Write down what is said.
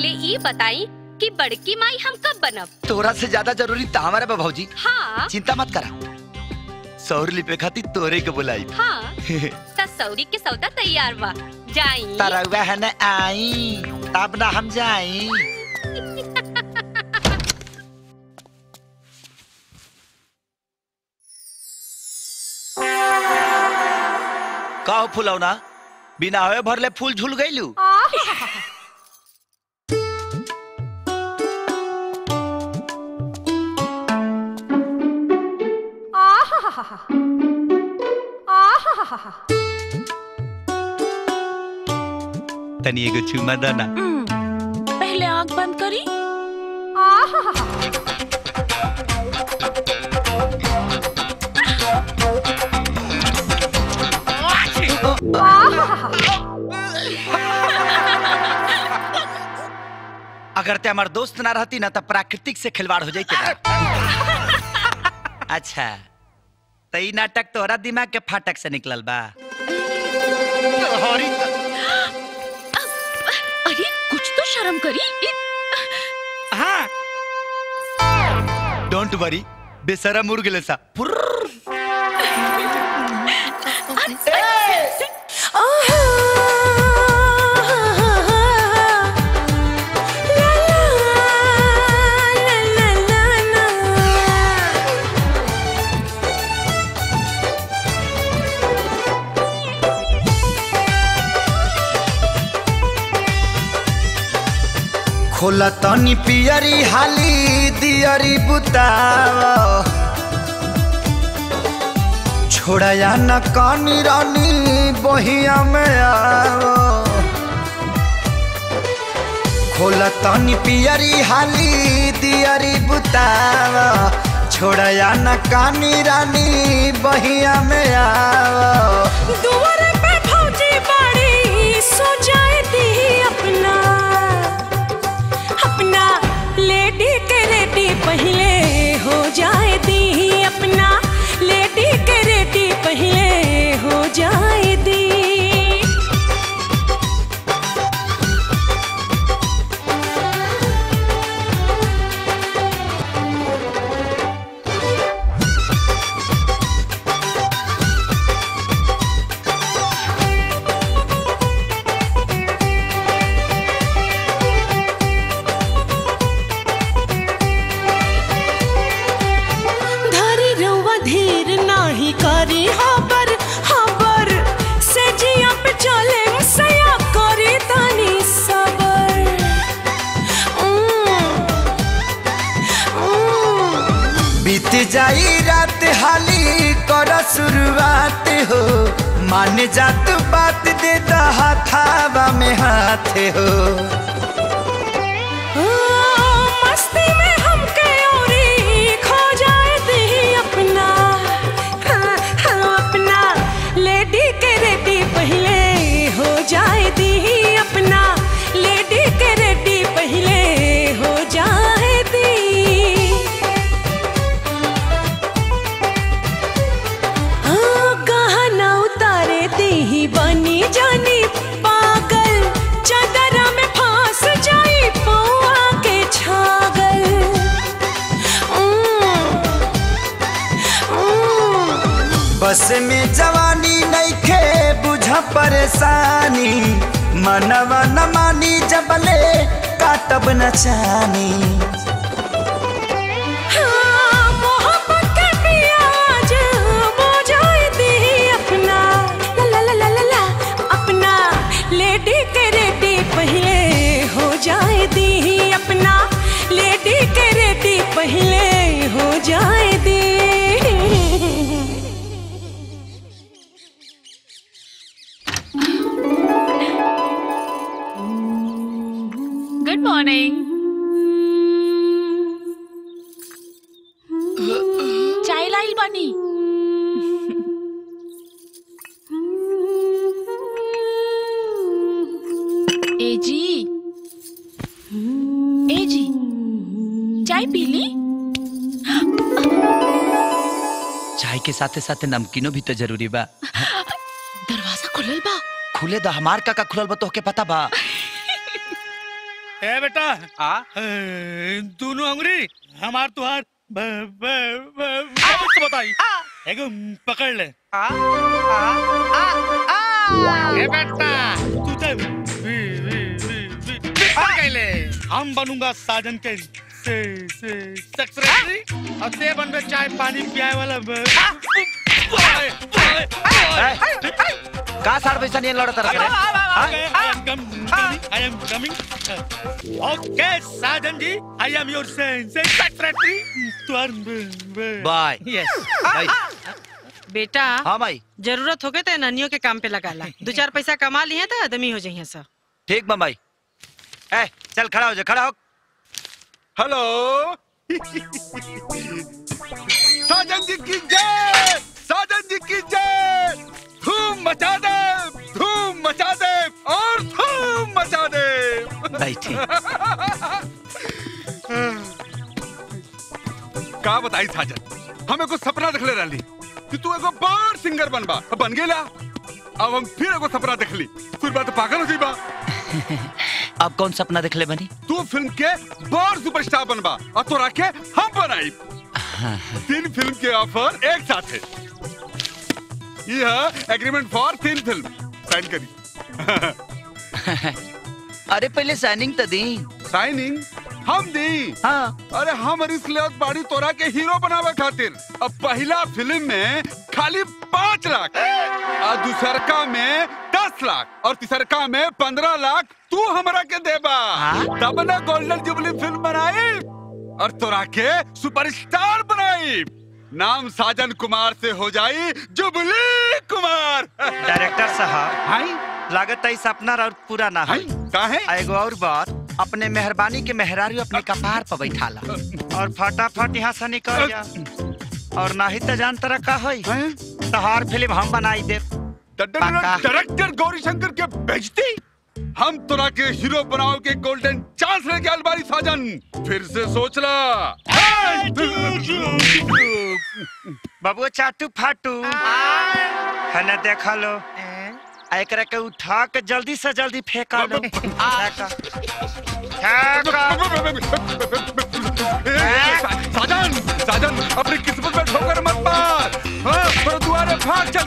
पहले ई बताई कि बड़की माई हम कब बनब तोरा से ज्यादा जरूरी तो हमारा बा भौजी हाँ चिंता मत करा सौर लिपे खातिर तोरे के बुलाई हाँ त सौरी के सौदा तैयार बा जाई तरौआ है न आई तब ना हम जाई कहो फुलौना बिना होए भरले फूल झूल गईलू तनी एगो चुमा दाना पहले आंख बंद करी अगर ते हमार दोस्त ना रहती ना तो प्राकृतिक से खिलवाड़ हो जाती अच्छा तो ई नाटक तोहरा दिमाग के फाटक से निकलल बा तोहरी तो- अरे कुछ तो शर्म करी हाँ डोंट वरी बेसरम उड़ गेले सा खोला तनी पियरी हाली दियरी बुतावा छोड़ाया न कानी रानी बहिया में आओ खोला तनी पियरी हाली दियरी बुतावा छोड़ाया न कानी रानी बहिया में आओ दुआरे पे भौजी बाड़ी सो जाए दी अपना अपना लेडी के रेडी पहले हो जाए दी अपना लेडी के रेडी पहले हो जाए दी धरी रउआ धीर नाही करी हबर हबर से जिया पे चले सया करी तानी सबर उम्म, उम्म। बीत जाई रात हाली कर शुरुआत हो मान जात बात दे हाथावा में हाथ हो ओ, मस्ती में हमके औरी खो जाए दी अपना हाँ, हाँ, अपना लेडी के रेडी पहले हो जाए दी अपना लेडी के रेडी पहले हो जाए दी हाँ, गहना उतारे दी बनी जानी पागल चादरा में फांस जाई पौआ के छागल उम्म, उम्म। बस में जवानी नइखे बुझ परेशानी मनवा न मानी जबले काटब न चानी हाँ, मोहब्बत के पियाज बुझाई दी अपना ला ला ला ला ला ला अपना लेडी के रेडी पहले हो जाए दी अपना लेडी के रेडी पहले हो जाए दी गुड मॉर्निंग चाय लाइल बानी ए जी ए जी चाय पी ली चाय के साथे साथे नमकीनो भी तो जरूरी बा दरवाजा खुलल बा खुले द हमार का का खुलल बा तोहके पता बा ए बेटा आ ए, दोनों अंगुरी हमार तुहार ब, ब, ब, अब तो बताई एगो पकड़ ले आ आ आ आ ए बेटा तू तो वी, वी, वी, वी, बिगड़ गईले हम बनूंगा साजन के से से सेक्रेटरी और ते बनबे चाय पानी पियाए वाला ब- बॉय, बॉय, बॉय। का साड़ पैसा नहीं लड़त रखे रे Okay, I am com- coming. I am coming. Okay, Sergeant जी, I am your sen- sen- secretary. तुहार ब- ब- बाय Yes. भाई बेटा हाँ भाई जरूरत होगे तो ननियों के काम पे लगा ला दो चार पैसा कमा लिए तो आदमी हो जाइए सब ठीक बा भाई ए चल खड़ा हो जा खड़ा हो हेलो साजन जी की जय साजन जी की जय धूम मचा दे धूम मचा दे और धूम मचा दे बैठी का बताई साजन हम एगो सपना देखले रहली कि तू एगो बड़ सिंगर बनबा बन गेला अब हम फिर एगो सपना देखली फिर बात पागल हो जाइबा अब कौन सपना देख ले बनी तू फिल्म के बड़ सुपरस्टार बनबा और तोरा के हम बनाई तीन फिल्म के ऑफर एक साथ है यह एग्रीमेंट फॉर तीन फिल्म साइन करी अरे पहले साइनिंग तो दी साइनिंग हम दी हाँ अरे हम रिस्क ले बाड़ी तोरा के हीरो बनावे खातिर अब पहला फिल्म में खाली पाँच लाख और दूसरका में दस लाख और तीसरका में पंद्रह लाख तू हमरा के देबा हाँ? तब ना गोल्डन जुबली फिल्म बनाई और तोरा के सुपरस्टार बनाई नाम साजन कुमार से हो जाई जुबली कुमार डायरेक्टर साहब हाय लागत है सपना और पूरा ना हाय है काहे आ एगो और बात अपने मेहरबानी के मेहरारू अपने कपार पर बैठाला और फटाफट यहाँ से निकल जा और नहीं तो जान तरह का होई हैं? तहार फिल्म हम बनाई दे पक्का। डायरेक्टर गौरी शंकर के बेचती हम तोरा के हीरो बनाओ के गोल्डन चांस लेके अलबारी साजन फिर से सोच ला बाबू चाटू फाटू है ना देखा लो आ एकरा के उठा के जल्दी से जल्दी फेंका लो फेंका फेंका साजन साजन अपनी किस्मत में ठोकर मत मार हाँ, पर दुआरे भाग चल